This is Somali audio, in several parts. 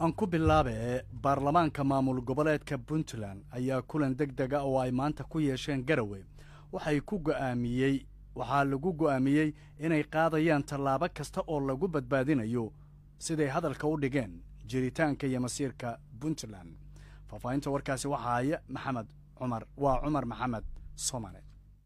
aan ku bilaabe baarlamaanka maamul goboleedka puntland ayaa kulan deg dega oo ay maanta ku yeesheen garawe waxay ku go'aamiyey waxaa lagu go'aamiyey inay qaadayaan tallaabo kasta oo lagu badbaadinayo siday hadalka u dhigeen jiritaanka iyo masiirka puntland faahfaahinta warkaasi waxaa haya maxamed cumar waa cumar maxamed soomane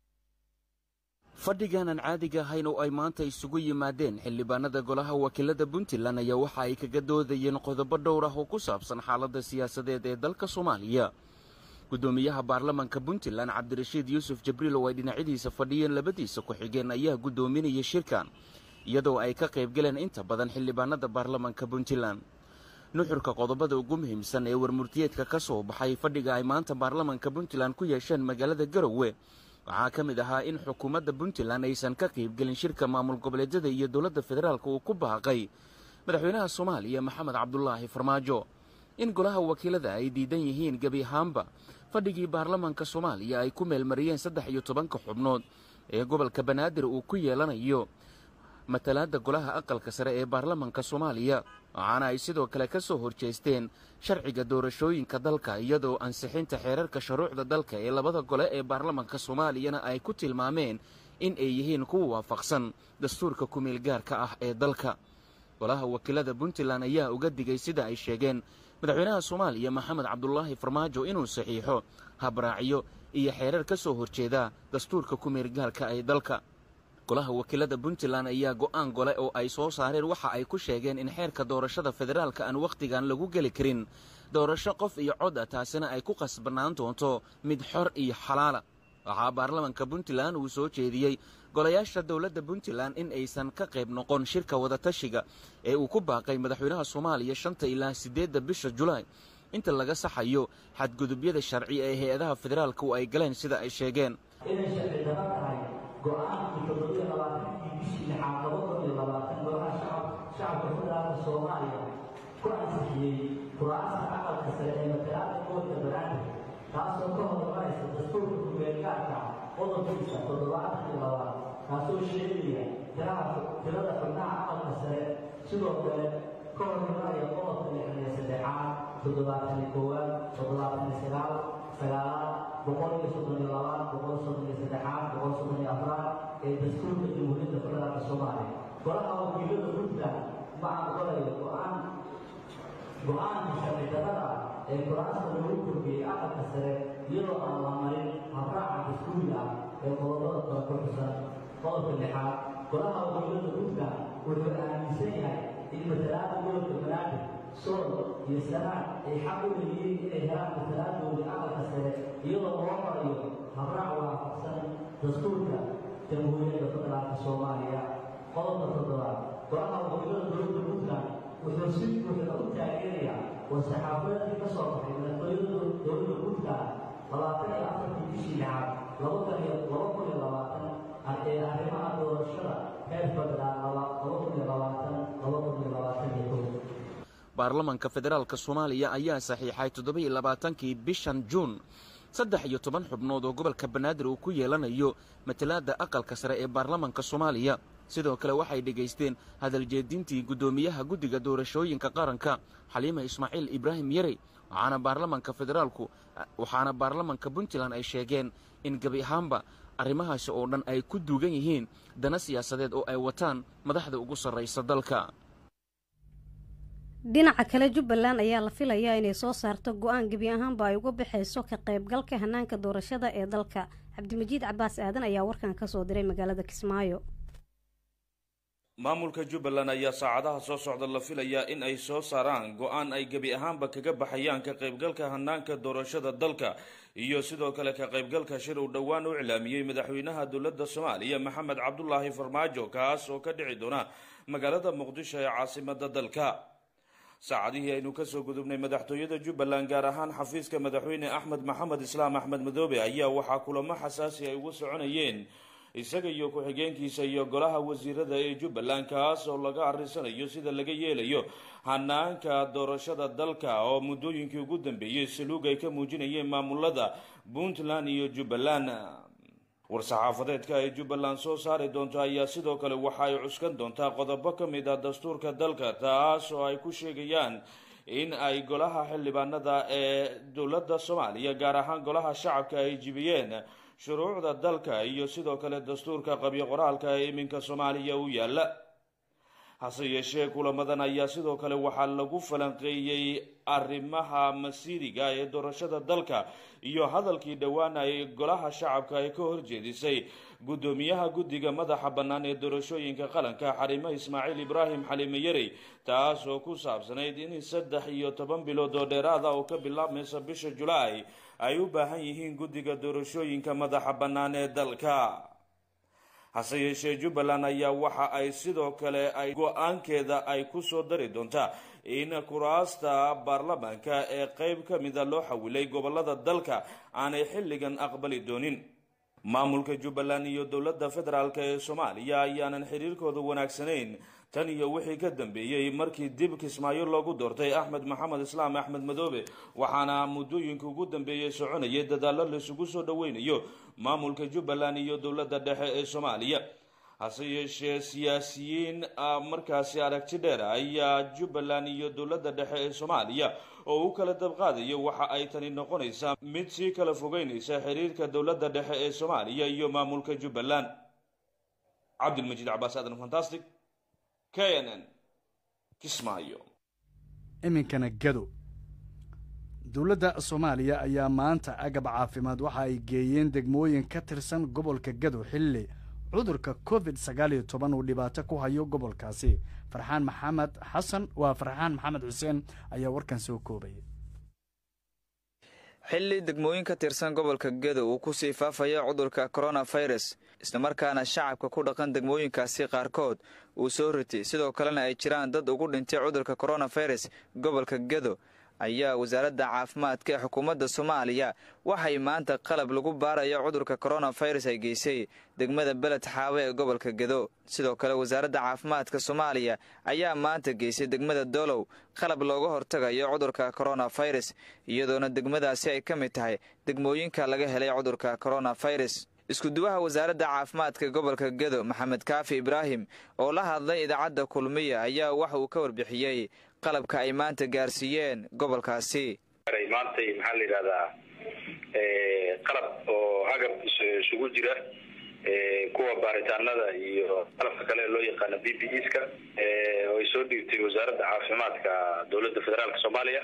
fadhigan aan caadiga ahayn oo ay maanta isugu yimaadeen xildhibaanada golaha wakiilada puntland ayaa waxa ay kaga doodayeen qodobo dhowr ah oo ku saabsan xaaladda siyaasadeed ee dalka soomaaliya guddoomiyaha baarlamanka puntland cabdirashiid yuusuf jibriil oo ay dhinacyadiisa fadhiyeen labadiisa ku-xigeen ayaa guddoominaya shirkan iyadoo ay ka qayb galeen inta badan xildhibaanada baarlamanka puntland nuxurka qodobada ugu muhiimsan ee warmurtiyeedka ka soo baxay fadhiga ay maanta baarlamanka puntland ku yeesheen magaalada garowe waxaa ka mid ahaa in xukuumadda puntland aysan ka qaybgelin shirka maamul goboleedyada iyo dowladda federaalk uu ku baaqay madaxweynaha soomaaliya maxamed cabdulaahi farmaajo in golaha wakiilada ay diidan yihiin gebi ahaanba fadhigii baarlamanka soomaaliya ay ku meelmariyeen saddex iyo tobanka xubnood ee gobolka banaadir uu ku yeelanayo matalaadda golaha aqalka sare ee baarlamanka soomaaliya waxaana ay sidoo kale ka soo horjeesteen sharciga doorashooyinka dalka iyadoo ansixinta xeerarka shuruucda dalka ee labada gole ee baarlamanka soomaaliyana ay ku tilmaameen in ay yihiin kuwa waafaqsan dastuurka kumeelgaarka ah ee dalka golaha wakiilada puntland ayaa uga digay sida ay sheegeen madaxweynaha soomaaliya maxamed cabdulaahi farmaajo inuu saxiixo habraacyo iyo xeerar ka soo horjeeda dastuurka kumeelgaarka ee dalka golaha wakiilada puntland ayaa go'aan gole oo ay soo saareen waxa ay ku sheegeen in xeerka doorashada federaalka aan wakhtigan lagu geli karin doorasho qof iyo cod ah taasina ay ku qasbanaan doonto mid xor iyo xalaala waxaa baarlamanka puntland uu soo jeediyey golayaasha dowladda puntland in aysan ka qayb noqon shirka wadatashiga ee uu ku baaqay madaxweynaha soomaaliya shanta ilaa siddeedda bisha julaay inta laga saxayo xadgudubyada sharci ee hay-adaha federaalku ay galeen sida ay sheegeen go-aankii toddobiyo labaatankii bishii lixaad laba kun iyo labaatan golaha shacabka federaalka soomaaliya ku ansixiyey kuraasta aqalka sare ee matalaada gobolka banaadir taasoo ka horumaraysa dastuurka kumeelgaarka qodobkiisa toddobaatan iyo labaad kaasoo sheegaya tirada xubnaha aqalka sare sidoo kale ka horumaraya qodobka lixdan iyo saddexaad toddobaatan iyo koowaad toddobaatan iyo sagaal sagaalaad boqol iyo soddon iyo labaad boqol soddon iyo saddexaad boqol soddon iyo afraad ee dastuurka jamhuuriyadda federaalka soomaaliya golaha wakiilada puntland ma aqbalayo go-aan go-aanka sharci darrada ee kuraasta lagu kordhiyey aqalka sare iyadoo aan la marin habraaca dastuuri ah ee qodobada kale ku xusan qodobka lixaad golaha wakiilada puntland wuxuu aaminsan yahay in matalaada gobolka banaadir sool iyo sanaan ay xaq u leeyihiin inay helaan matalaadooda aqalka sare iyadoo loo marayo habraac waafaqsan dastuurka jamhuuriyadda federaalka soomaaliya qodobka toddobaad golaha wakiilada dowladda puntland wuxuu si buuxda u taageerayaa war-saxaafadeedkii ka soo baxay madaxtooyada dowladda puntland labaatan iyo afartii bishii lixaad laba kun iyo laba kun iyo labaatan ee arrimaha doorashada heer federaal laba kun iyo labaatan laba kun iyo labaatan iyo kow baarlamanka federaalka soomaaliya ayaa saxiixay toddoba-iyo labaatankii bishan juun saddex iyo toban xubnood oo gobolka banaadir uu ku yeelanayo matalaadda aqalka sare ee baarlamanka soomaaliya sidoo kale waxay dhegaysteen hadaljeedintii guddoomiyaha guddiga doorashooyinka qaranka xaliima ismaaciil ibraahim yarey waxaana baarlamanka federaalku waxaana baarlamanka puntland ay sheegeen in gebi ahaanba arrimahaasi oo dhan ay ku duugan yihiin dana siyaasadeed oo ay wataan madaxda ugu sarraysa dalka dhinaca kale jubbaland ayaa la filayaa inay soo saarto go-aan gebi ahaanba ay uga baxayso ka qaybgalka hanaanka doorashada ee dalka cabdimajiid cabaas aadan ayaa warkan ka soo diray magaalada kismaayo maamulka jubbaland ayaa saacadaha soo socda la filayaa in ay soo saaraan go-aan ay gebi ahaanba kaga baxayaan ka qaybgalka hanaanka doorashada dalka iyo sidoo kale ka qaybgalka shir uu dhowaan u iclaamiyey madaxweynaha dowladda soomaaliya maxamed cabdulaahi farmaajo kaas oo ka dhici doona magaalada muqdisho ee caasimada dalka saacadihii aynu kasoo gudubnay madaxtooyada jubbaland gaar ahaan xafiiska madaxweyne axmed maxamed islaam axmed madoobe ayaa waxaa kulamo xasaasi ay ugu soconayeen isaga iyo ku-xigeenkiisa iyo golaha wasiirada ee jubbaland kaas oo laga arisanayo sida laga yeelayo hanaanka doorashada dalka oo muddooyinkii ugu dambeeyey saluug ay ka muujinayeen maamulada puntland iyo jubbaland war-saxaafadeedka ay jubbaland soo saari doonto ayaa sidoo kale waxa ay cuskan doontaa qodobo ka mid ah dastuurka dalka taas oo ay ku sheegayaan in ay golaha xildhibaanada ee dowladda soomaaliya gaar ahaan golaha shacabka ay jibiyeen shuruucda dalka iyo sidoo kale dastuurka qabyo qoraalka ee iminka soomaaliya u yaalla hase yeeshee kulamadan ayaa sidoo kale waxaa lagu falanqeeyey arrimaha masiiriga ee doorashada dalka iyo hadalkii dhowaan ay golaha shacabka ay ka horjeedisay guddoomiyaha guddiga madaxa bannaan ee doorashooyinka qaranka xarimo ismaaciil ibraahim xalime yarey taas oo ku saabsanayd in saddex iyo toban bilood oo dheeraada oo ka bilaabmaysa bisha julaay ay u baahan yihiin guddiga doorashooyinka madaxa bannaan ee dalka hase yeeshee jubbaland ayaa waxa ay sidoo kale ay go-aankeeda ay ku soo dari doontaa in kuraasta baarlamaanka ee qeyb ka mida loo xawilay gobolada dalka aanay xilligan aqbali doonin maamulka jubbaland iyo dowladda federaalk ee soomaaliya ayaanan xiriirkooda wanaagsanayn tan iyo wixii ka dambeeyey markii dib kismaayo loogu doortay axmed maxamed islaam axmed madoobe waxaana muddooyinka ugu dambeeyey soconayay dadaallo laisugu soo dhoweynayo maamulka jubbaland iyo dowladda dhexe ee soomaaliya hase yeeshee siyaasiyiin markaasi aragti dheer ayaa jubbaland iyo dowladda dhexe ee soomaaliya oo u kala dabqaadayo waxa ay tani noqonaysaa mid sii kala fogeynaysa xiriirka dowladda dhexe ee soomaaliya iyo maamulka jubbaland cabdilmajiid cabaas aadan fantastic k n n kismaayo iminkana gado dowladda soomaaliya ayaa maanta agab caafimaad waxa ay geeyeen degmooyin ka tirsan gobolka gado xilli cudurka covid sagaal iyo toban uu dhibaato ku hayo gobolkaasi farxaan maxamed xasan waa farxaan maxamed xuseen ayaa warkan soo koobaya xilli degmooyin ka tirsan gobolka gedo uu ku sii faafayo cudurka koronafirus islamarkaana shacabka ku dhaqan degmooyinkaasi qaarkood uu soo ritay sidoo kalena ay jiraan dad ugu dhintay cudurka koronafirus gobolka gedo ayaa wasaaradda caafimaadka ee xukuumadda soomaaliya waxay maanta qalab lagu baarayo cudurka koronafirus ay geysay degmada beled xaawe ee gobolka gedo sidoo kale wasaaradda caafimaadka soomaaliya ayaa maanta geysay degmada doolow qalab looga hortagayo cudurka koronafirus iyadoona degmadaasi ay ka mid tahay degmooyinka laga helay cudurka koronafirus iskuduwaha wasaaradda caafimaadka gobolka gedo maxamed kaafi ibraahim oo la hadlay idaacadda kulmiya ayaa waxa uu ka warbixiyey qalabka ay maanta gaarsiiyeen gobolkaasi maantay maxaa la yidhahdaa qalab oo agab isugu jira kuwa baaritaanada iyo qalabka kale ee loo yaqaano b b eska oo ay soo dhiibtay wasaaradda caafimaadka dowladda federaalka soomaaliya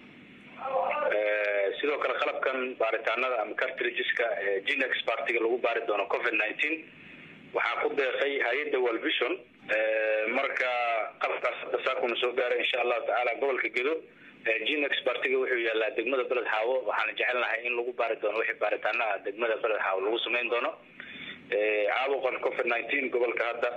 sidoo kale qalabkan baaritaanada ama cartrigeska genex partiga lagu baari doono covid nineteen waxaa ku deeqay hay-adda walvision marka qalabkaas hadda saakuna soo gaaray insha allahu tacaala gobolka gedo genex partiga wuxuu yaalaa degmada beled xaawo waxaana jecelnahay in lagu baari doono wixii baaritaanaha degmada beled xaawo lagu samayn doono caabuqan covid nineteen gobolka hadda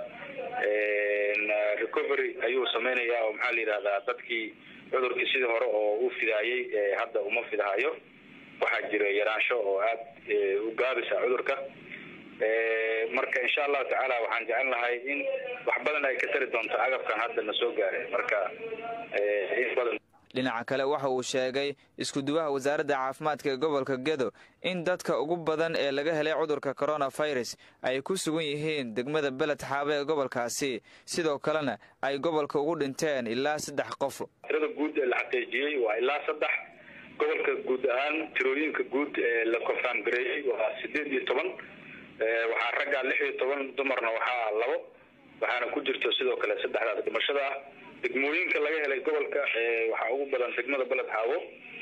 recovery ayuu samaynayaa oo maxaa la yidhahdaa dadkii cudurkii sidii hore oo u fidaayey hadda uma fidahayo waxaa jira yaraansho oo aad u gaabisa cudurka marka insha allahu tacaala waxaan jecel lahay in wax badan ay ka tari doonto agabkan hadda na soo gaaray marka in badan dhinaca kale waxa uu sheegay iskuduwaha wasaaradda caafimaadka ee gobolka gedo in dadka ugu badan ee laga helay cudurka koronafirus ay ku sugan yihiin degmada beled xaabe ee gobolkaasi sidoo kalena ay gobolka ugu dhinteen ilaa saddex qof tirada guud ee la xaqiijiyey waa ilaa saddex gobolka guud ahaan tirooyinka guud ee la confirm gareeyey waa sideed iyo toban waxaa raggaa lix iyo toban dumarna waxaa labo waxaana ku jirto sidoo kale saddexdaas dhimashada ah degmooyinka laga helay gobolka waxaa ugu badan degmada beled xaawo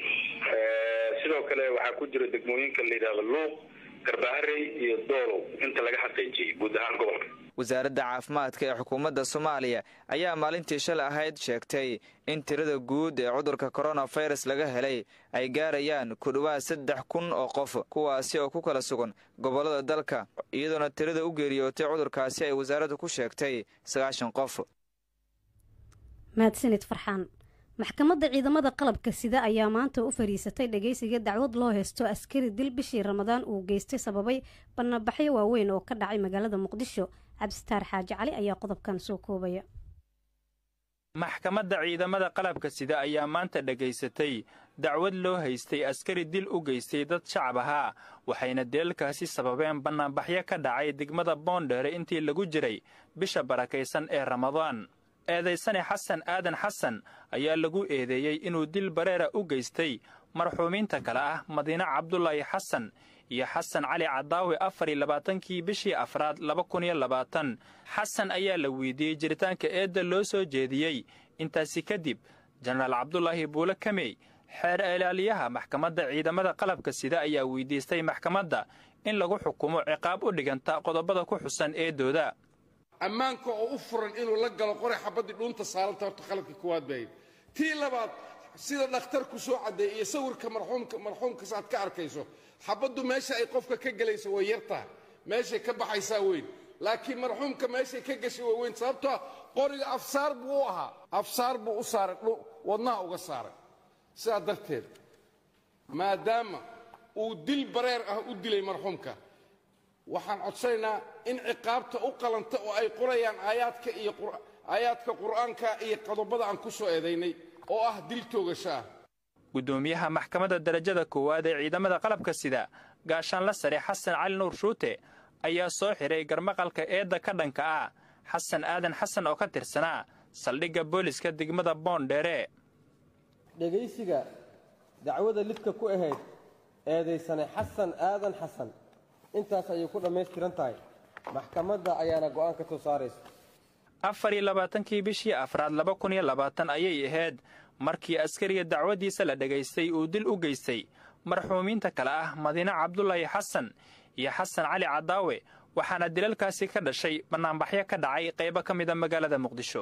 sidoo kale waxaa ku jira degmooyinka la yidhahdo luuq garbaharey iyo doolow inta laga xaqiijiyey guud ahaan gobolka wasaaradda caafimaadka ee xukuumadda soomaaliya ayaa maalintii shalay ahayd sheegtay in tirada guud ee cudurka koronafirus laga helay ay gaarayaan ku dhowaad saddex kun oo qof kuwaasi oo ku kala sugan gobollada dalka iyadoona tirada u geeriyootay cudurkaasi ay wasaaraddu ku sheegtay sagaashan qof mahadsanid farxaan maxkamadda ciidamada qalabka sida ayaa maanta u fariisatay dhageysiga dacwad loo heysto askari dil bishii ramadaan uu geystay sababay bannabaxyo waaweyn oo ka dhacay magaalada muqdisho cabsitaar xaaji cali ayaa qodobkan soo koobaya maxkamadda ciidamada qalabka sida ayaa maanta dhegaysatay dacwad loo haystay askari dil u geystay dad shacab ahaa waxayna deelkaasi sababeen bannaanbaxyo ka dhacay degmada boondheere intii lagu jiray bisha barakaysan ee ramadaan eedaysane xasan aadan xasan ayaa lagu eedeeyey inuu dil bareera u geystay marxuumiinta kale ah madiine cabdulaahi xasan iyo xasan cali cadaawi afar iyo labaatankii bishii afraad laba kun iyo labaatan xasan ayaa la weydiiyey jiritaanka eedda loo soo jeediyey intaasi kadib jenaraal cabdulaahi buule kamey xeer ilaaliyaha maxkamadda ciidamada qalabka sida ayaa weydiistay maxkamadda in lagu xukumo ciqaab u dhiganta qodobada ku xusan eedooda ammaanka oo u furan inuu la galo qoray xabaddii dhuunta saaranta horta qaladka koowaad bahayd tii labaad sida dhakhtarku soo caddeey iyo sawirka marxuumka marxuumkas aad ka arkayso xabaddu meesha ay qofka ka gelayso way yartaha meeshay ka baxaysaa weyn laakiin marxuumka meeshay ka gashay way weyn sababtoa qoriga afsaar buu u ahaa afsaar buu u saaray wadnaha uga saaray sidaa darteed maadaama uu dil bareer ah u dilay marxuumka waxaan codsanaynaa in ciqaabta u qalanta oo ay qorayaan aayaadka iyo aayaadka qur'aanka iyo qodobada aan ku soo eedaynay oo ah dil toogasho ah guddoomiyaha maxkamadda darajada koowaad ee ciidamada qalabka sida gaashaanla sare xasan cali nuur shuute ayaa soo xidhay garmaqalka eedda ka dhanka ah xasan aadan xasan oo ka tirsanaa saldhigga booliska degmada boondheere dhegaysiga dacwada lidka ku ahayd eedaysane xasan aadan xasan intaas ayay ku dhammaystiran tahay maxkamadda ayaana go'aan ka soo saaraysa afar iyo labaatankii bishii afraad laba kun iyo labaatan ayay ahayd markii askariga dacwaddiisa la dhegaystay uu dil u geystay marxuumiinta kale ah madiine cabdulaahi xasan iyo xasan cali cadaawe waxaana dilalkaasi ka dhashay bannaanbaxyo ka dhacay qaybo ka mida magaalada muqdisho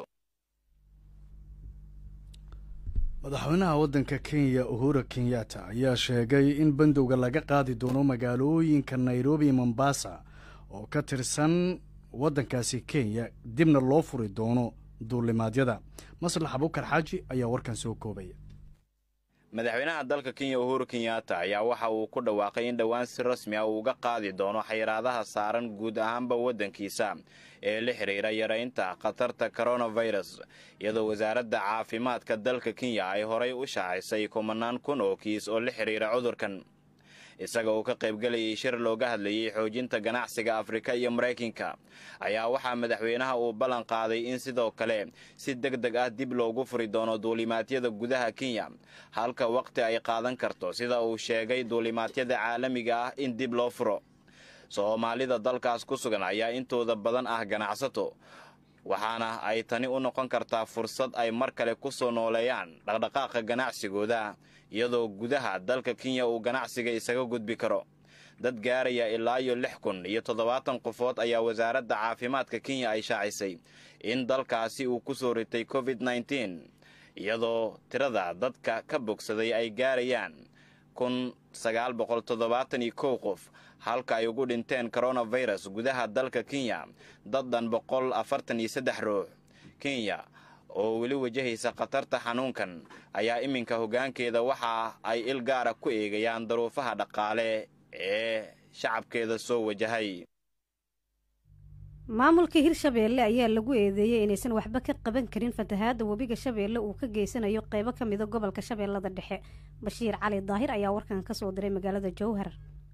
madaxweynaha waddanka kenya uhura kenyatta ayaa sheegay in bandowga laga qaadi doono magaalooyinka nairobi mombasa oo ka tirsan waddankaasi kenya dibna loo furi doono duulimaadyada maslax abukar xaaji ayaa warkan soo koobaya madaxweynaha dalka kenya uhuru kenyatta ayaa waxa uu ku dhawaaqay in dhowaan si rasmi ah uu uga qaadi doono xayiraadaha saaran guud ahaanba waddankiisa ee la xidhiira yaraynta khatarta koronafirus iyadoo wasaaradda caafimaadka dalka kenya ay horay u shaacisay kumanaan kun oo kiis oo la xidhiira cudurkan isaga uu ka qaybgelayay shir looga hadlayay xoojinta ganacsiga afrika iyo maraykanka ayaa waxaa madaxweynaha uu ballan qaaday in sidoo kale si deg deg ah dib loogu furi doono duulimaadyada gudaha kenya halka waqti ay qaadan karto sida uu sheegay duulimaadyada caalamiga ah in dib loo furo soomaalida dalkaas ku sugan ayaa intooda badan ah ganacsato waxaana ay tani u noqon kartaa fursad ay mar kale ku soo nooleeyaan dhaqdhaqaaqa ganacsigooda iyadoo gudaha dalka kenya uu ganacsiga isaga gudbi karo dad gaaraya ilaa iyo lix kun iyo toddobaatan qofood ayaa wasaaradda caafimaadka kenya ay shaacisay in dalkaasi uu ku soo ritay covid nneteen iyadoo tirada dadka ka bogsaday ay gaarayaan kun sagaal boqol toddobaatan iyo kow qof halka ay ugu dhinteen koronafirus gudaha dalka kenya dad dhan boqol afartan iyo saddex ruux kenya oo weli wajahaysa khatarta xanuunkan ayaa iminka hoggaankeeda waxa ay il gaara ku eegayaan daruufaha dhaqaale ee shacabkeeda soo wajahay maamulka hirshabeelle ayaa lagu eedeeyey inaysan waxba ka qaban karin fatahaadda webiga shabeelle uu ka geysanayo qeybo ka mida gobolka shabeellada dhexe bashiir cali daahir ayaa warkan ka soo diray magaalada jowhar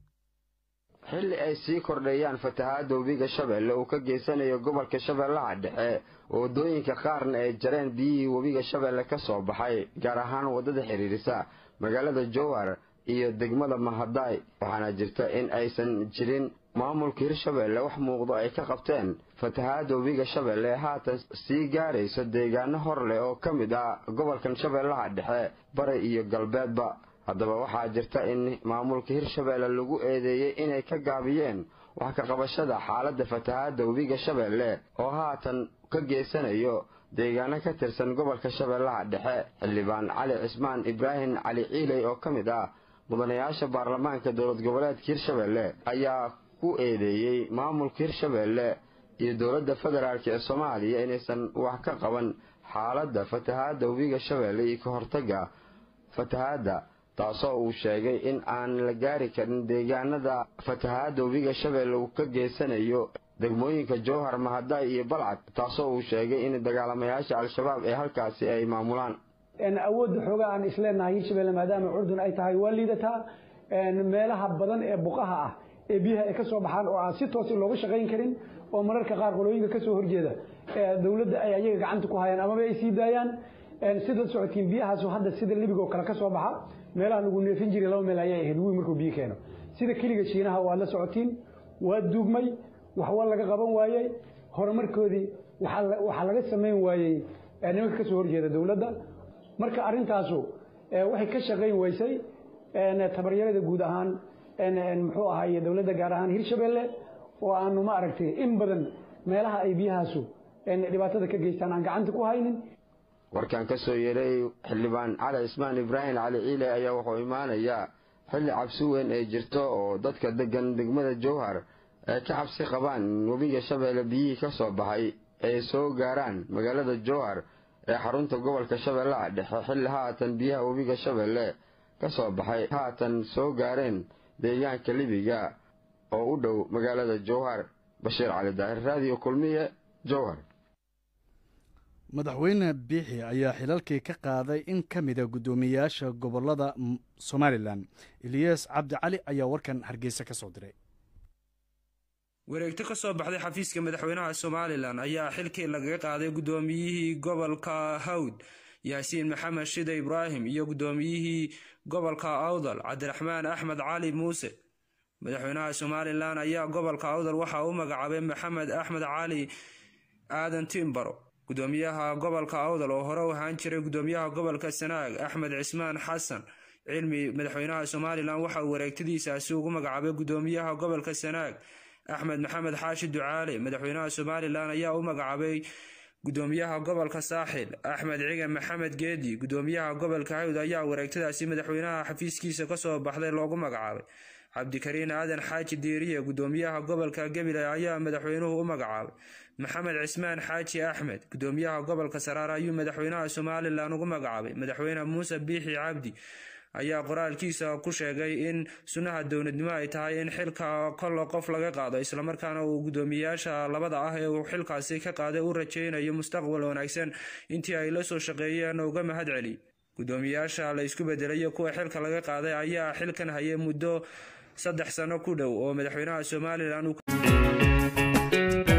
xilli ay sii kordheeyaan fatahaadda webiga shabeelle uu ka geysanayo gobolka shabeellaha dhexe waddooyinka qaarna ay jareen biyihii webiga shabeelle ka soo baxay gaar ahaan waddada xidhiirisa magaalada jowhar iyo degmada mahadaay waxaana jirta in aysan jirin maamulka hirshabeelle wax muuqdo ay ka qabteen fatahaadda webiga shabeelle ee haatan sii gaaraysa deegaano hor leh oo ka mid ah gobolkan shabeellaha dhexe bari iyo galbeedba haddaba waxaa jirta in maamulka hirshabeelle lagu eedeeyey inay ka gaabiyeen wax ka qabashada xaaladda fatahaadda webiga shabeelle oo haatan ka geysanayo deegaano ka tirsan gobolka shabeellaha dhexe xildhibaan cali cismaan ibraahim cali ciiley oo ka mid ah mudanayaasha baarlamaanka dowlad goboleedka hirshabeelle ayaa ku eedeeyey maamulka hirshabeelle iyo dowladda federaalk ee soomaaliya inaysan wax ka qaban xaaladda fatahaadda webiga shabeelle iyo ka hortagga fatahaadda taasoo uu sheegay in aan la gaari karin deegaanada fatahaadda webiga shabeelle uu ka geysanayo degmooyinka jowhar mahadaay iyo balcad taasoo uu sheegay in dagaalamayaasha al-shabaab ee halkaasi ay maamulaan awoodda xoogaa aan isleenahay hirshabelle maadaama curdun ay tahay waa liidataa meelaha badan ee buqaha ah ee biyaha ay ka soo baxaan oo aan si toos looga shaqayn karin oo mararka qaar qolooyinka ka soo horjeeda dowladda ay ayaga gacanta ku hayaan amaba ay sii daayaan sidaad socotiin biyahaasu hadda sida libigoo kale ka soo baxa meelaha lagu neefin jiray laba meel ayay ahayd wiil markuu biyo keeno sida keliga shiinaha waad la socotiin waa duugmay waxwa laga qaban waayey horumarkoodii waxaa laga samayn waayey nimanka ka soo horjeeda dowladda marka arrintaasu waxay ka shaqayn weysay tabaryarada guud ahaan muxuu ahaay dowladda gaar ahaan hirshabelle oo aanu ma aragtay in badan meelaha ay biyahaasu dhibaatada ka geystaan aan gacanta ku haynin warkan ka soo yeeray xildhibaan cali cismaan ibraahim cali ciile ayaa wuxuu imaanayaa xilli cabsi weyn ay jirto oo dadka degan degmada jowhar ay ka cabsi qabaan in webiga shabeelle biyihii ka soo baxay ay soo gaaraan magaalada jowhar ee xarunta gobolka shabeellaha dhexe xilli haatan biyaha webiga shabeelle ka soo baxay haatan soo gaareen deegaanka libiga oo u dhow magaalada jowhar bashiir cali daahir raadiyo kulmiye jowhar madaxweyne biixi ayaa xilalkii ka qaaday in ka mida guddoomiyeyaasha gobolada somalilan eliyas cabdi cali ayaa warkan hargeysa ka soo diray wareegto ka soo baxday xafiiska madaxweynaha somalilan ayaa xilkii lagaga qaaday guddoomiyihii gobolka hawd yaasiin maxamed shide ibraahim iyo guddoomiyihii gobolka awdal cabdiraxmaan axmed cali muuse madaxweynaha somalilan ayaa gobolka awdal waxaa u magacaabay maxamed axmed cali aadan timbaro gudoomiyaha gobolka awdal oo hore u ahaan jiray gudoomiyaha gobolka sanaag axmed cismaan xasan cilmi madaxweynaha somalilan waxa uu wareegtadiisaasi ugu magacaabay gudoomiyaha gobolka sanaag axmed maxamed xaashi ducaale madaxweynaha somalilan ayaa u magacaabay gudoomiyaha gobolka saaxil axmed cigan maxamed geedi gudoomiyaha gobolka hawd ayaa wareegtadaasi madaxweynaha xafiiskiisa kasoo baxday loogu magacaabay cabdikariin aadan xaaji diiriye gudoomiyaha gobolka gabiley ayaa madaxweynuhu u magacaabay maxamed cismaan xaaji axmed gudoomiyaha gobolka saraar ayuu madaxweynaha somalilan ugu magacaabay madaxweyne muuse biixi cabdi ayaa qoraalkiisa ku sheegay in sunnaha dowladnimo ay tahay in xilka kollo qof laga qaado islamarkaana uu gudoomiyayaasha labada ah ee uu xilkaasi ka qaaday u rajaynayo mustaqbal wanaagsan intii ay la soo shaqeeyeen uga mahad celi gudoomiyayaasha la isku bedelayo kuwa xilka laga qaaday ayaa xilkan hayay muddo saddex sano ku dhow oo madaxweynaha somalilan